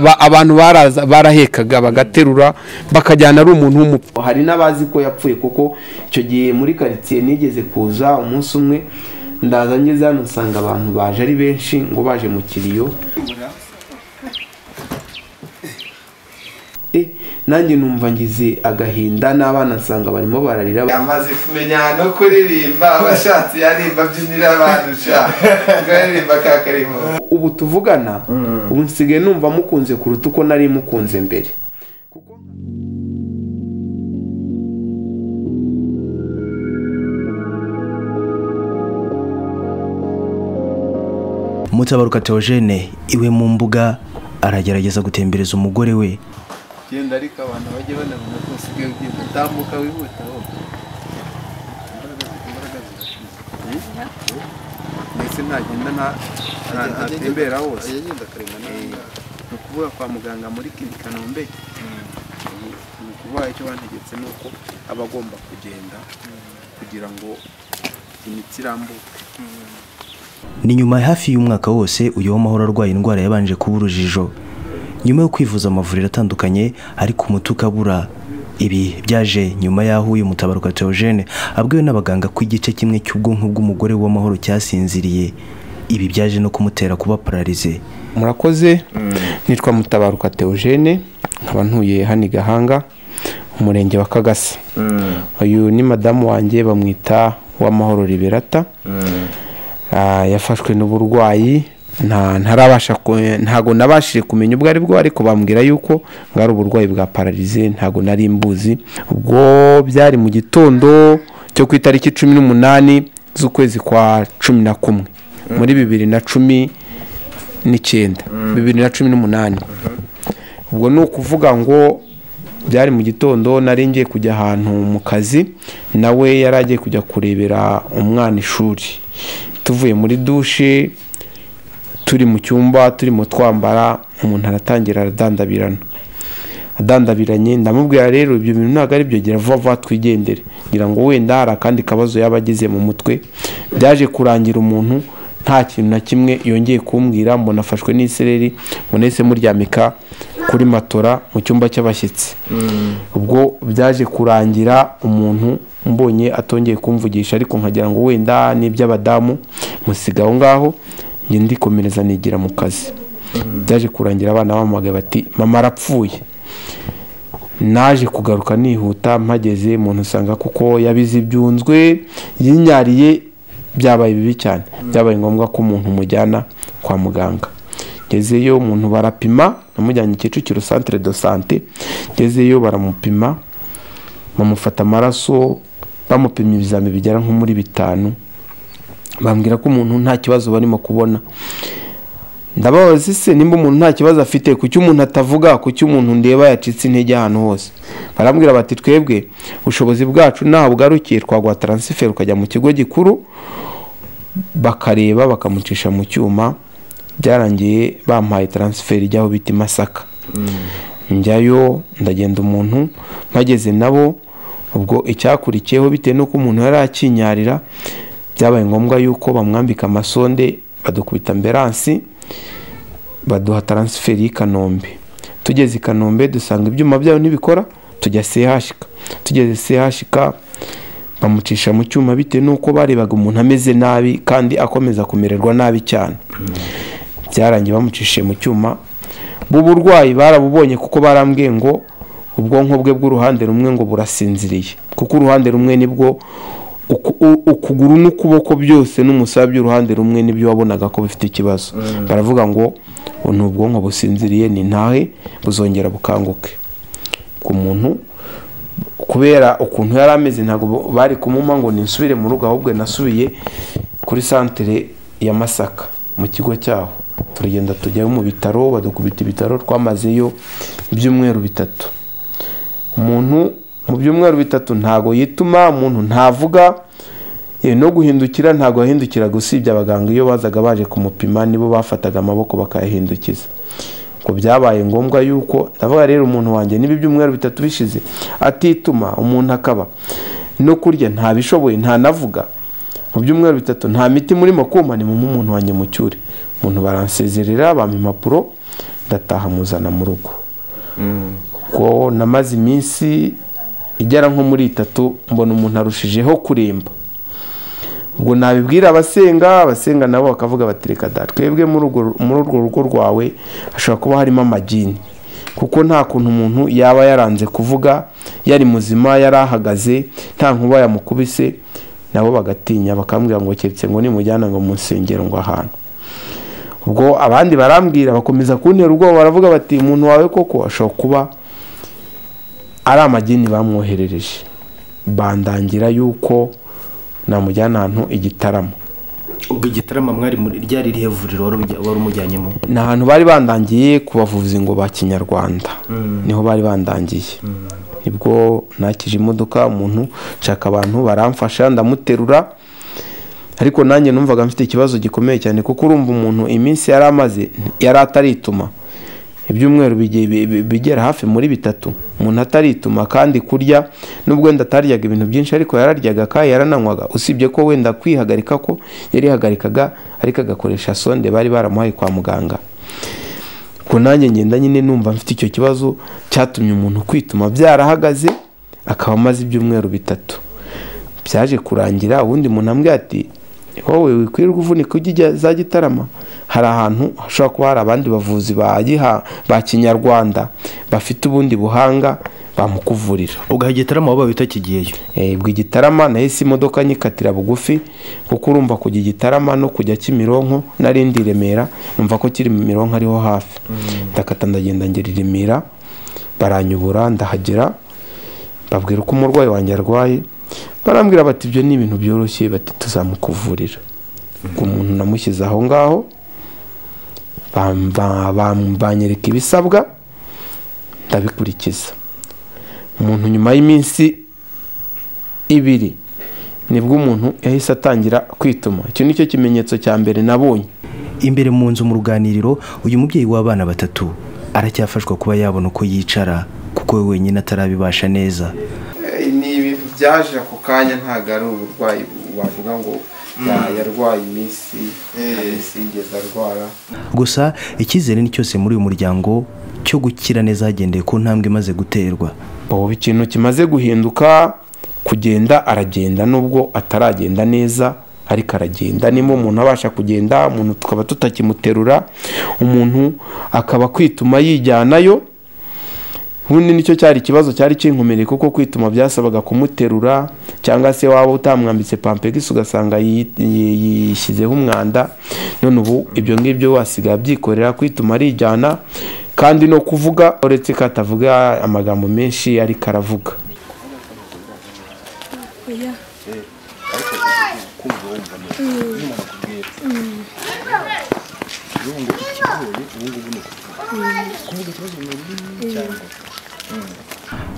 Ba- abantu baraza barahekaga bagaterura bakajyana ari umuntu w'umupfu hari n'abazi ko yapfuye kuko icyo gihe muri karitsiye nigeze kuza umunsi umwe ndaza ngeze hano nsanga abantu baje ari benshi ngo baje mu kiriyo Eh, nanjye numva ngize agahinda n'abana nsanga barimo bararira amaze kumenya no kuririmba abashatse yaririmba abyinira abantu ushaka aririmba ka karimo ubu tuvugana ubu nsigaye numva mukunze kuruta uko nari mukunze mbere mutabaruka teogene iwe mu mbuga aragerageza gutembereza umugore we genda ariko abantu bajye banabona ko usigaye ugenda utambuka wihuta wowe Imbaraga- imbaraga zirashize. mbese ntagenda nta nta- ntatembera hose Eh, ni ukuvuga kwa muganga muri kiri kanombe Eh, ni ukuvuga icyo bantegetse ni uko aba agomba kugenda kugira ngo imitsi irambuke ni nyuma ya hafi y'umwaka wose uyobo mahoro arwaye indwara yabanje kuba urujijo nyuma yo kwivuza amavuriro atandukanye ariko umuti ukabura ibi byaje nyuma y'aho uyu mutabaruka teogene abwiwe n'abaganga ko igice kimwe cy'ubwonko bw'umugore w'amahoro cyasinziriye ibi byaje no kumutera kuba pararize murakoze nitwa mutabaruka teogene nkaba ntuye hano i gahanga umurenge wa kagasa uyu ni madamu wanjye bamwita uwamahoro liberata Ah, yafashwe n'uburwayi nta- ntarabasha ku- ntago nabashije kumenya ubwo ari bwo ariko bambwira yuko bwari uburwayi bwa pararize ntago nari mbuzi ubwo byari mu gitondo cyo ku itariki cumi n'umunani z'ukwezi kwa cumi na kumwe muri bibiri na cumi n'icyenda bibiri na cumi n'umunani ubwo ni ukuvuga ngo byari mu gitondo nari ngiye kujya ahantu mu kazi nawe yari agiye kujya kurebera umwana ishuri tuvuye muri dushe turi mu cyumba turimo twambara umuntu aratangira aradandabirana adandabiranye ndamubwira rero ibyo bintu ntabwo ari byo gira vuba vuba twigendere ngira ngo wenda hari akandi kabazo yaba agize mu mutwe byaje kurangira umuntu nta kintu na kimwe yongeye kumbwira mbona afashwe n'isereri mbona yahise muryamika kuri matora mu cyumba cy'abashyitsi ubwo byaje kurangira umuntu mbonye atongeye kumvugisha ariko nkagira ngo wenda n'iby'abadamu musiga aho ngaho njye ndikomereza nigira mu kazi byaje kurangira abana bamuhamagaye bati mama arapfuye naje kugaruka nihuta mpageze umuntu usanga kuko yabize ibyunzwe yinyariye byabaye bibi cyane byabaye ngombwa ko umuntu umujyana kwa muganga ngezeyo umuntu barapima namujyanye kicukiro centre de sante ngezeyo baramupima bamufata amaraso bamupima ibizami bigera nko muri bitanu bambwira ko umuntu nta kibazo barimo kubona ndababaza ese nimba umuntu nta kibazo afite kuki umuntu atavuga kuki umuntu ndeba yacitse intege ahantu hose barambwira bati twebwe ubushobozi bwacu ntaho bugarukiye twaguha taransiferi ukajya mu kigo gikuru bakareba bakamucisha mu cyuma byarangiye bampaye taransiferi ijyaho bita i masaka njyayo ndagenda umuntu mpageze nabo ubwo icyakurikiyeho bitewe n'uko umuntu yari akinyarira byabaye ngombwa yuko bamwambika amasonde badukubita ambiransi baduha taransiferi y'i kanombe tugeze i kanombe dusanga ibyuma byabo ntibikora tujya sehashika tugeze sehashika bamucisha mu cyuma bitewe n'uko barebaga umuntu ameze nabi kandi akomeza kumererwa nabi cyane byarangiye bamucishije mu cyuma b'uburwayi barabubonye kuko barambwiye ngo ubwonko bwe bw'uruhande rumwe ngo burasinziriye kuko uruhande rumwe nibwo uku- u- ukuguru n'ukuboko byose n'umusaya by'uruhande rumwe nibyo wabonaga ko bifite ikibazo baravuga ngo "Ubu ni ubwonko businziriye ni ntahe buzongera bukanguke ku muntu kubera ukuntu yari ameze ntabwo bari kumuma ngo nisubire mu rugo ahubwo nasubiye kuri santere ya masaka mu kigo cyaho turagenda tujyayo mu bitaro badukubita ibitaro twamazeyo ibyumweru bitatu umuntu mu byumweru bitatu ntago yituma umuntu ntavuga yewe no guhindukira ntago yahindukiraga usibye abaganga iyo bazaga baje kumupima nibo bafataga amaboko bakayahindukiza ngo byabaye ngombwa yuko ndavuga rero umuntu wanjye niba ibyumweru bitatu bishize atituma umuntu akaba no kurya ntabishoboye ntanavuga mu byumweru bitatu nta miti murimo kumpa ni mumu umuntu wanjye mu cyuri umuntu baransezerera bampa impapuro ndataha muzana mu rugo ubwo namaze iminsi igera nko muri itatu mbona umuntu arushijeho kuremba ubwo nabibwira abasenga abasenga nabo bakavuga bati reka da twebwe muri urwo- muri urwo rugo rwawe hashobora kuba harimo amagini kuko nta kuntu umuntu yaba yaranze kuvuga yari muzima yari ahagaze nta nkuba yamukubise nabo bagatinya bakambwira ngo keretse ngo nimujyana ngo mu nsengero ngo ahantu ubwo abandi barambwira bakomeza kuntera ubwoba baravuga bati umuntu wawe koko ashobora kuba ari amagini bamwoherereje bandangira yuko namujyana ahantu igitaramo ubwo igitarama mwari muri ryari irihe vuriro wari ujya- wari umujyanyemo ni ahantu bari bandangiye ku bavuzi ngo ba kinyarwanda niho bari bandangiye nibwo nakije imodoka umuntu nshaka abantu baramfasha ndamuterura ariko nanjye numvaga mfite ikibazo gikomeye cyane kuko urumva umuntu iminsi yari amaze yari atarituma ibyumweru bigiye- bi- bi- bigera hafi muri bitatu umuntu atarituma kandi kurya nubwo wenda ataryaga ibintu byinshi ariko yararyaga kandi yarananywaga usibye ko wenda kwihagarika ko yarihagarikaga ariko agakoresha sonde bari baramuhaye kwa muganga ubwo nanjye ngenda nyine numva mfite icyo kibazo cyatumye umuntu kwituma byarahagaze akaba amaze ibyumweru bitatu byaje kurangira ubundi umuntu ambwira ati wowe wikwirirwa uvunika ujya ijya za gitarama hari ahantu hashobora kuba hari abandi bavuzi ba Giha- ba kinyarwanda bafite ubundi buhanga bamukuvurira ubwo igitarama waba witakigiyeyo Eh, ubwo igitarama nahise imodoka nyikatira bugufi kuko urumva kujya igitarama no kujya kimironko narindi i remera numva ko kiri mironko ariho hafi ndakata ndagenda ngera i remera baranyobora ndahagera babwira uko umurwayi wanjye arwaye barambwira bati ibyo ni ibintu byoroshye bati tuzamukuvurira ubwo umuntu namushyize aho ngaho bam- ba- bam- banyereka ibisabwa ndabikurikiza umuntu nyuma y'iminsi ibiri nibwo umuntu yahise atangira kwituma icyo ni cyo kimenyetso cya mbere nabonye imbere mu nzu mu ruganiriro uyu mubyeyi w'abana batatu aracyafashwa kuba yabona uko yicara kuko we wenyine atarabibasha neza Eh, ni ibintu byaje ako kanya ntabwo ari uburwayi wavuga ngo ya- yarwaye iminsi nta minsi yigeze arwara gusa icyizere ni cyose muri uyu muryango cyo gukira neza hagendeye ku ntambwe imaze guterwa ubu ikintu kimaze guhinduka kugenda aragenda nubwo ataragenda neza ariko aragenda nimba umuntu abasha kugenda umuntu tukaba tutakimuterura umuntu akaba kwituma yijyanayo ubundi nicyo cyari ikibazo cyari kinkomereye kuko kwituma byasabaga kumuterura cyangwa se waba utamwambitse pampegisi ugasanga yi- yi- yishyizeho umwanda none ubu ibyo ngibyo wasigaye abyikorera kwituma arijyana kandi no kuvuga uretse ko atavuga amagambo menshi ariko aravuga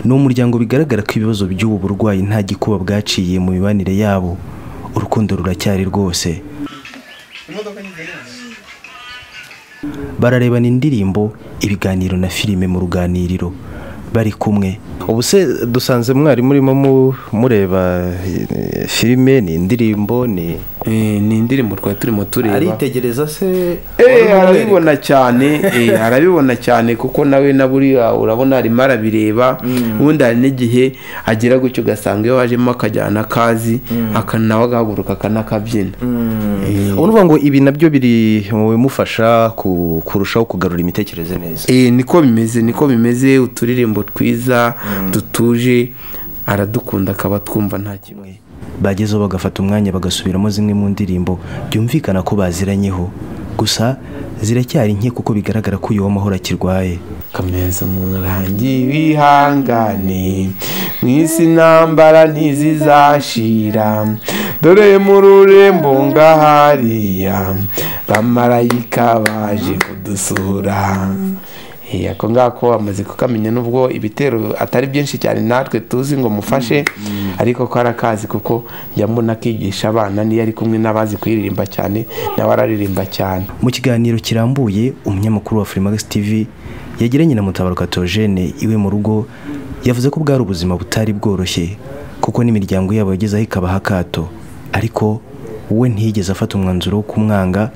ni umuryango bigaragara ko ibibazo by'ubu burwayi nta gikuba bwaciye mu mibanire yabo urukundo ruracyari rwose bararebana indirimbo ibiganiro na filime mu ruganiriro bari kumwe ubu se dusanze mwari murimo mu- mureba eh, filime ni indirimbo ni Eh, ni indirimbo twari turimo tureba aritegereza se Eh, arabibona cyane eh, arabibona cyane kuko nawe na buriya urabona arimo arabireba ubundi hari n'igihe agera gutyo ugasanga iyo wajemo akajyana akazi aka- nawe agahaguruka akanakabyina urumva ngo ibi nabyo biri mu bimufasha ku- kurushaho kugarura imitekerereze neza Eh, niko bimeze niko bimeze uturirimbo twiza dutuje aradukunda akaba twumva nta kimwe bagezeho bagafata umwanya bagasubiramo zimwe mu ndirimbo byumvikana ko baziranyeho gusa ziracyari nke kuko bigaragara ko uyu w'amahoro akirwaye kameza murangi wihangane mu isi intambara ntizizashira dore mu rurembo ngahariya bamarayika baje kudusura Eh, ako ngako amaze kukamenya nubwo ibitero atari byinshi cyane natwe tuzi ngo mufashe ariko ko arakazi kuko njya mbona akigisha abana niyo ari kumwe n'abazi kuririmba cyane nawe araririmba cyane mu kiganiro kirambuye umunyamakuru wa Freemax TV yagiranye na Mutabaruka Theogene iwe mu rugo yavuze ko bwari ubuzima butari bworoshye kuko n'imiryango yabo yagezeho ikabaha akato ariko we ntiyigeze afata umwanzuro wo kumwanga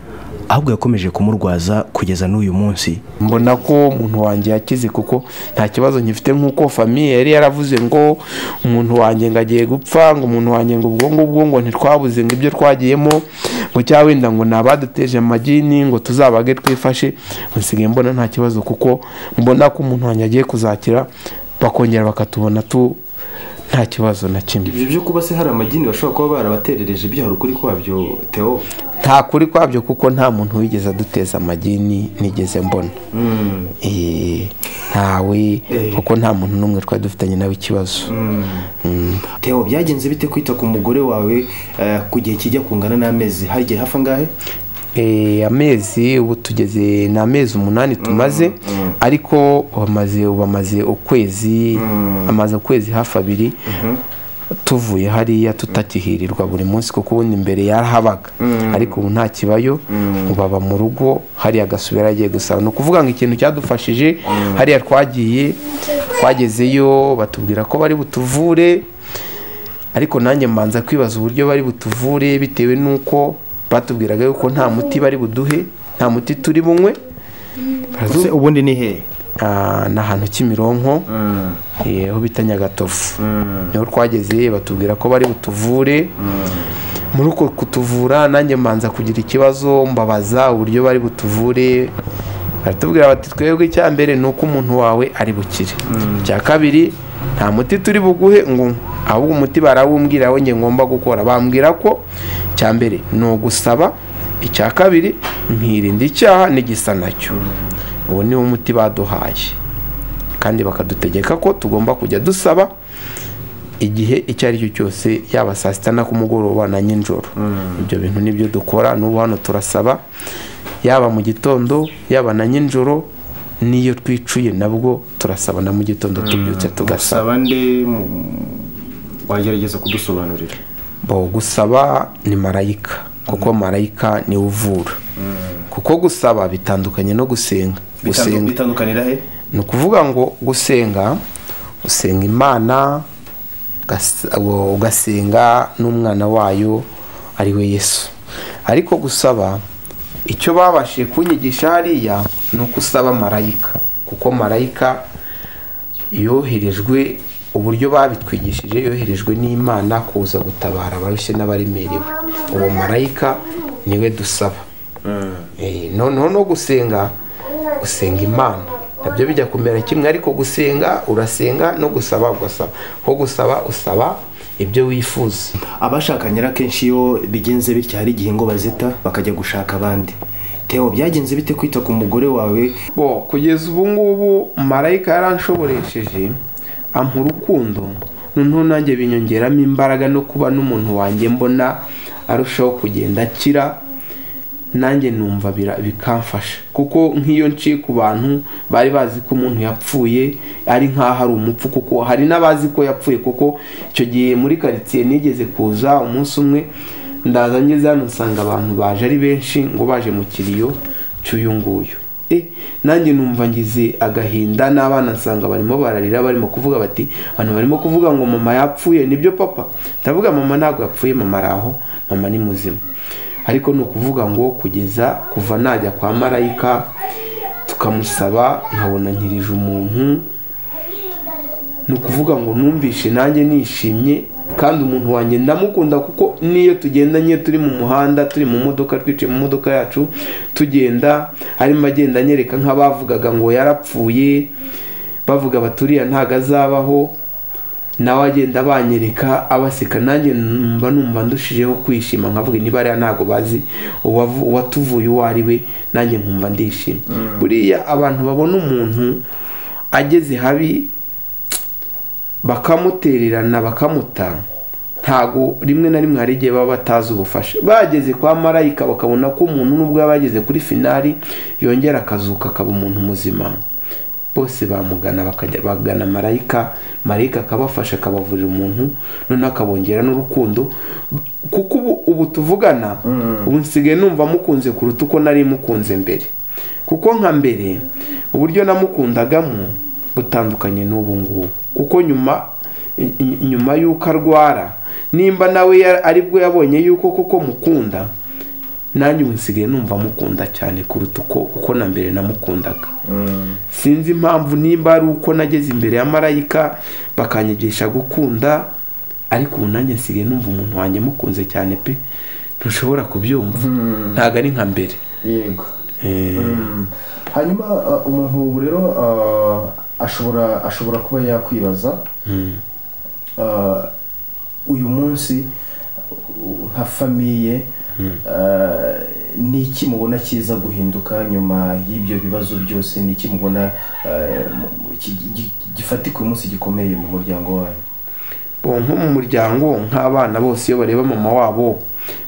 ahubwo yakomeje kumurwaza kugeza n'uyu munsi mbona ko umuntu wanjye yakize kuko nta kibazo nkifite nk'uko famiye yari yaravuze ngo umuntu wanjye ngo agiye gupfa ngo umuntu wanjye ngo ubwo ngubwo ngo ntitwabuze ngo ibyo twagiyemo ngo cyangwa wenda ngo ni abaduteje amagini ngo tuzabage twifashe nsigaye mbona nta kibazo kuko mbona ko umuntu wanjye agiye kuzakira bakongera bakatubona tu nta kibazo na kimwe ibyo byo kuba se hari amagini bashobora kuba barabaterereje ibyo hari ukuri kwabyo teo nta kuri kwabyo kuko nta muntu wigeze aduteza amagini nigeze mbona Eh, ntawe kuko nta muntu n'umwe twari dufitanye nawe ikibazo Mm. teo byagenze bite kwita ku mugore wawe eh, ku gihe kijya kungana n'amezi hari igihe hafi angahe Eh, amezi ubu tugeze ni amezi umunani tumaze ariko bamaze bamaze ukwezi amaze ukwezi hafi abiri tuvuye hariya tutakihirirwa buri munsi kuko ubundi mbere yarahabaga ariko ubu nta kibayo ubu aba mu rugo hariya agasubira agiye gusaba ni ukuvuga ngo ikintu cyadufashije hariya twagiye twagezeyo batubwira ko bari butuvure ariko nanjye mbanza kwibaza uburyo bari butuvure bitewe n'uko batubwiraga yuko nta muti bari buduhe nta muti turi bunywe Barazu- se ubundi ni hehe Ah, ni ahantu kimironko eh, aho bita nyagatovu niho twageze batubwira ko bari butuvure muri uko kutuvura nanjye mbanza kugira ikibazo mbabaza uburyo bari butuvure baratubwira bati twebwe icya mbere ni uko umuntu wawe ari bukire icya kabiri nta muti turi buguhe ngo unywe. ahubwo umuti barawumbwira we njye ngomba gukora bambwira ko icya mbere ni ugusaba icya kabiri nkirinda icyaha n'igisa nacyo uwo ni wo muti baduhaye kandi bakadutegeka ko tugomba kujya dusaba igihe icyo ari cyo cyose yaba saa sita na ku mugoroba na nijoro ibyo bintu nibyo dukora n'ubu hano turasaba yaba mu gitondo yaba na nijoro n'iyo twicuye nabwo turasaba na mu gitondo tubyutse tugasaba saba nde mu- wagerageza kudusobanurira bo gusaba ni marayika kuko marayika niwe uvura kuko gusaba bitandukanye no gusenga Bitandu- gusenga bitandukanira he ni ukuvuga ngo gusenga usenga imana ugas- uwo- ugasenga n'umwana wayo ari we yesu ariko gusaba icyo babashije kunyigisha hariya ni uko usaba marayika kuko marayika yoherejwe uburyo babitwigishije yoherejwe n'imana kuza gutabara abarushye n'abaremerewe uwo marayika niwe dusaba Eh, noneho no gusenga gusenga imana nabyo bijya kumera kimwe ariko gusenga urasenga no gusaba ugasaba ko gusaba usaba ibyo wifuza abashakanye rero akenshi iyo bigenze bityo hari igihe ngo bazita bakajya gushaka abandi teo byagenze bite kwita ku mugore wawe bo kugeza ubu ngubu marayika yaranshoboresheje ampa urukundo noneho nanjye binyongeramo imbaraga no kuba n'umuntu wanjye mbona arushaho kugenda akira nanjye numva bira- bikamfasha kuko nk'iyo nciye ku bantu bari bazi ko umuntu yapfuye ari nk'aho ari umupfu kuko hari n'abazi ko yapfuye kuko icyo gihe muri karitsiye nigeze kuza umunsi umwe ndaza ngeze hano nsanga abantu baje ari benshi ngo baje mu kiriyo cy'uyu nguyu Eh, nanjye numva ngize agahinda n'abana nsanga barimo bararira barimo kuvuga bati abantu barimo kuvuga ngo mama yapfuye nibyo papa ndavuga mama ntabwo yapfuye mama ari aho mama ni muzima ariko ni ukuvuga ngo kugeza kuva najya kwa marayika tukamusaba nkabona nkirije umuntu ni ukuvuga ngo numvishe nanjye nishimye kandi umuntu wanjye ndamukunda kuko n'iyo tugendanye turi mu muhanda turi mu modoka twicaye mu modoka yacu tugenda arimo agenda anyereka nk'abavugaga ngo yarapfuye bavuga baturiya ntago azabaho nawe agenda banyereka abaseka nanjye numva numva ndushijeho kwishima nkavuga ntibariya ntago bazi uwavu- uwatuvuye uwo ari we nanjye nkumva ndishimye buriya abantu babona umuntu ageze habi bakamutererana bakamuta ntago rimwe na rimwe hari igihe baba batazi ubufasha bageze kwa marayika bakabona ko umuntu nubwo yaba yageze kuri finari yongera akazuka akaba umuntu muzima bose bamugana bakajya bagana marayika marayika akabafasha akabavurira umuntu noneho akabongera n'urukundo kuko ubu, ubu tuvugana ubu nsigaye numva mukunze kuruta uko nari mukunze mbere kuko nka mbere uburyo namukundagamo butandukanye n'ubu ngubu kuko nyuma i- i- nyuma y'uko arwara nimba nawe yar- aribwo yabonye yuko koko mukunda nanjye ubu nsigaye numva mukunda cyane kuruta uko uko na mbere namukundaga sinzi impamvu nimba ari uko nageze imbere ya marayika bakanyigisha gukunda ariko ubu nanjye nsigaye numva umuntu wanjye mukunze cyane pe ntushobora kubyumva ntabwo ari nka mbere yego Eh, Mm. hanyuma uh, umuntu ubu rero uh, ashobora ashobora kuba yakwibaza uh, uyu munsi uh, nka famiye uh, ni iki mubona kiza guhinduka nyuma y'ibyo bibazo byose ni iki mubona uh, mu- mu- ki- gi- gifatika uyu munsi gikomeye mu muryango wanyu bo nko mu muryango nk'abana bose iyo bareba mama wabo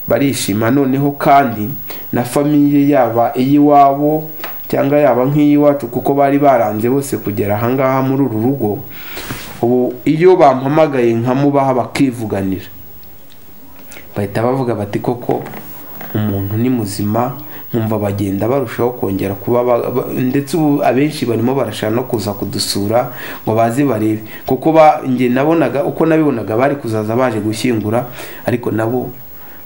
barishima noneho kandi na famiye yaba iy'iwabo cyangwa yaba nk'iy'iwacu kuko bari baranze bose kugera ahangaha muri uru rugo ubu iyo bampamagaye nkamubaha bakivuganira bahita bavuga bati koko umuntu ni muzima nkumva bagenda barushaho kongera kuba ba- ba- ndetse ubu abenshi barimo barashaka no kuza kudusura ngo baze barebe kuko ba- njye nabonaga uko nabibonaga bari kuzaza baje gushyingura ariko nabo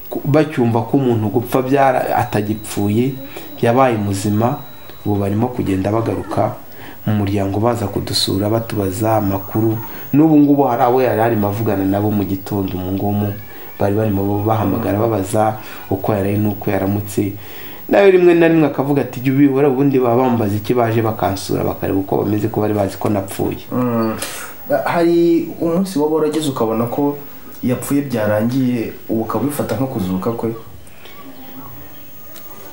ku- bacyumva ko umuntu gupfa byara atagipfuye yabaye muzima ubu barimo kugenda bagaruka mu muryango baza kudusura batubaza amakuru n'ubu ngubu hari abo yari arimo avugana nabo mu gitondo umu ngumu bari barimo bahamagara babaza uko yaraye n'uko yaramutse nawe rimwe na rimwe akavuga ati jya ubihora ubundi baba bambaza iki baje bakansura bakareba uko bameze ko bari bazi ko napfuye Mm. hari umunsi waba warageze ukabona ko yapfuye byarangiye ubu ukaba ubifata nko kuzuka kwe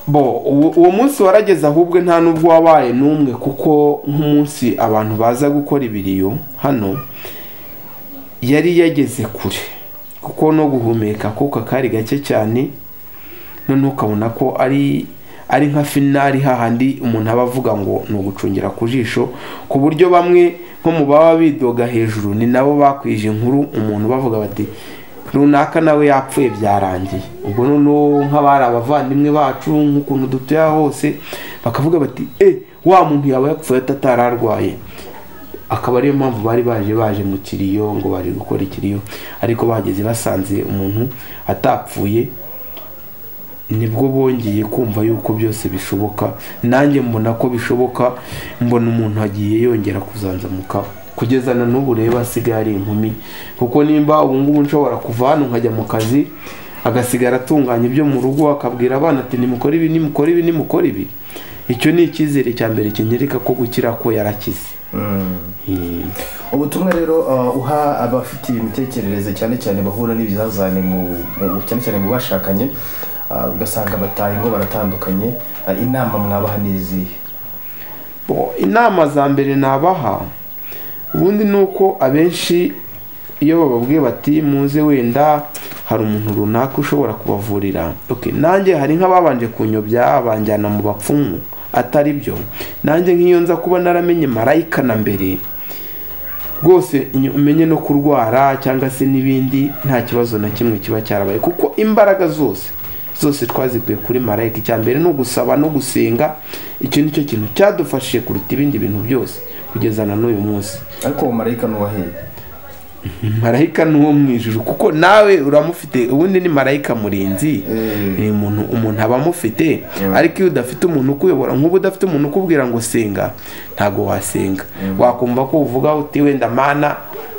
bo uwo uwo munsi warageze ahubwo nta n'ubwo wabaye n'umwe kuko nk'umunsi abantu baza gukora ibiriyo hano yari yageze kure kuko no guhumeka akuka kari gake cyane noneho ukabona ko ari ari nka finari hahandi umuntu aba avuga ngo ni ugucungira ku jisho ku buryo bamwe nko mu baba bidoga hejuru ni nabo bakwije inkuru umuntu bavuga bati runaka nawe yapfuye byarangiye ubwo noneho nk'abari abavandimwe bacu nk'ukuntu dutuye hose bakavuga bati e wa muntu yaba yapfuye atatari arwaye akaba ariyo mpamvu bari baje baje mu kiriyo ngo baje gukora ikiriyo ariko bageze basanze umuntu atapfuye nibwo bongeye kumva yuko byose bishoboka nanjye mbona ko bishoboka mbona umuntu agiye yongera kuzanzamuka kugeza na n'ubu rero asigaye ari inkumi kuko nimba ubu ngubu nshobora kuva hano nkajya mu kazi agasigara atunganya ibyo mu rugo akabwira abana ati nimukore ibi nimukore ibi nimukore ibi icyo ni icyizere cya mbere kinyereka ko gukira ko yarakize Eh, ubutumwa rero uh, uha abafite imitekerereze cyane cyane bahura n'ibizazane mu, mu cyane cyane mu bashakanye uh, ugasanga bataye ingo baratandukanye uh, inama mwabaha n'izihe Bo, inama za mbere nabaha ubundi ni uko abenshi iyo bababwiye bati muze wenda hari umuntu runaka ushobora kubavurira okay. nanjye hari nk'ababanje kunyobya banjyana mu bapfumu atari byo nanjye nk'iyo nza kuba naramenye marayika na mbere rwose inyo- umenye no kurwara cyangwa se n'ibindi nta kibazo na kimwe kiba cyarabaye kuko imbaraga zose zose twazikuye kuri marayika icya mbere ni ugusaba no gusenga icyo ni cyo kintu cyadufashije kuruta ibindi bintu byose kugeza na n'uyu munsi ariko uwo marayika n'uwaheye marayika ni uwo mu ijuru kuko nawe uramufite ubundi ni marayika murinzi ni umuntu umuntu aba amufite ariko iyo udafite umuntu ukuyobora nk'ubu udafite umuntu ukubwira ngo senga ntabwo wasenga wakumva ko uvuga uti wenda mana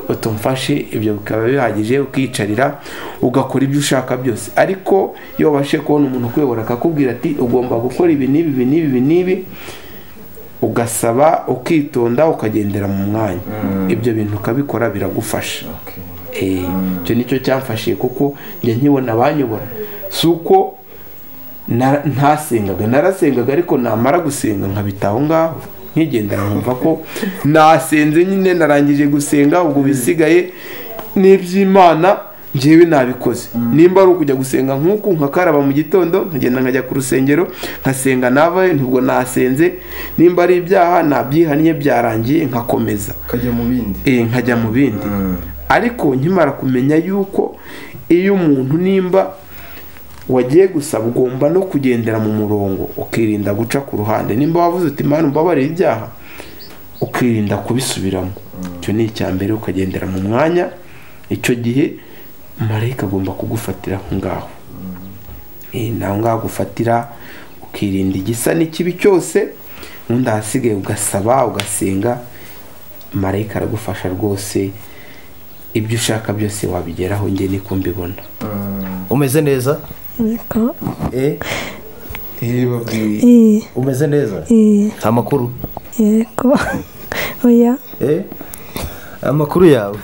utumfashe ibyo bikaba bihagije ukiyicarira ugakora ibyo ushaka byose ariko iyo wabashije kubona umuntu ukuyobora akakubwira ati ugomba gukora ibi n'ibi ibi n'ibi ibi n'ibi ugasaba ukitonda ukagendera mu mwanya ibyo bintu ukabikora biragufasha Eh, icyo nicyo cyamfashije kuko njya nkibona abanyobora si uko na- ntasengaga narasengaga ariko namara gusenga nkabita aho ngaho nkigendera nkumva ko nasenze nyine narangije gusenga ubwo bisigaye n'iby'imana njyewe nabikoze nimba ari ukujya gusenga nk'uku nkakaraba mu gitondo nkagenda nkajya ku rusengero nkasenga navayo ntibwo nasenze nimba ari ibyaha nabyihannye byarangiye nkakomeza ukajya mu bindi eh, nkajya mu bindi ariko nkimara kumenya yuko iyo umuntu nimba wagiye gusaba ugomba no kugendera mu murongo ukirinda guca ku ruhande nimba wavuze uti mana umbabarire ibyaha ukirinda kubisubiramo icyo ni icya mbere ukagendera mu mwanya icyo gihe marayika agomba kugufatira aho ngaho Eh, ni aho ngaho gufatira ukirinda igisa n'ikibi cyose ubundi ahasigaye ugasaba ugasenga marayika aragufasha rwose ibyo ushaka byose wabigeraho njye niko mbibona umeze neza niko Eh, iyi umeze neza iyi amakuru yego oya Eh, amakuru yawe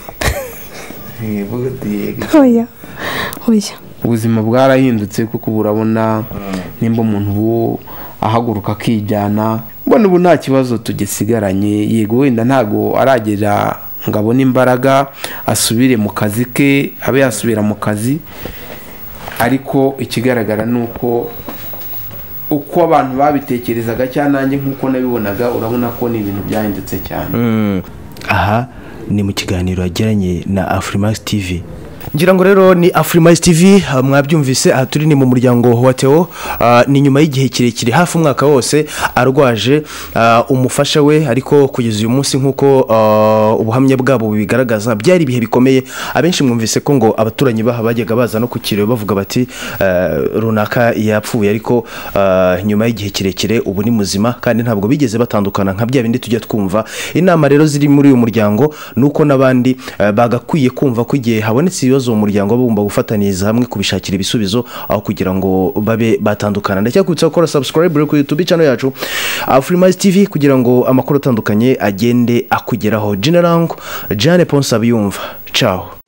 oya oya ubuzima bwarahindutse kuko ubu urabona nimba umuntu ubu ahaguruka akijyana mbona ubu nta kibazo tugisigaranye yego wenda ntabwo aragera ngo abone imbaraga asubire mu kazi ke abe yasubira mu kazi ariko ikigaragara ni uko uko abantu babitekerezaga cyangwa nanjye nk'uko nabibonaga urabona ko ni ibintu byahindutse cyane aha ni mu kiganiro yagiranye na afurimax tv ngira ngo rero ni afurimax tv ah, mwabyumvise aha turi ni mu muryango wa teo ah, ni nyuma y'igihe kirekire hafi umwaka wose arwaje ah, umufasha we ariko kugeza uyu munsi nk'uko ah, ubuhamya bwabo bubigaragaza byari ibihe bikomeye abenshi mwumvise ko ngo abaturanyi baha bajyaga baza no ku kiriyo bavuga bati eh, runaka yapfuye ariko ah, nyuma y'igihe kirekire ubu ni muzima kandi ntabwo bigeze batandukana nka bya bindi tujya twumva inama rero ziri muri uyu muryango ni uko n'abandi eh, bagakwiye kumva ko igihe habonetse ibibazo mu muryango bagomba gufatanyiriza hamwe kubishakira ibisubizo aho kugira ngo babe batandukana ndacyakubitsa gukora subscribe rero kuri youtube channel yacu afurimazi tv kugira ngo amakuru atandukanye agende akugeraho generango jane ponsa abiyumva caho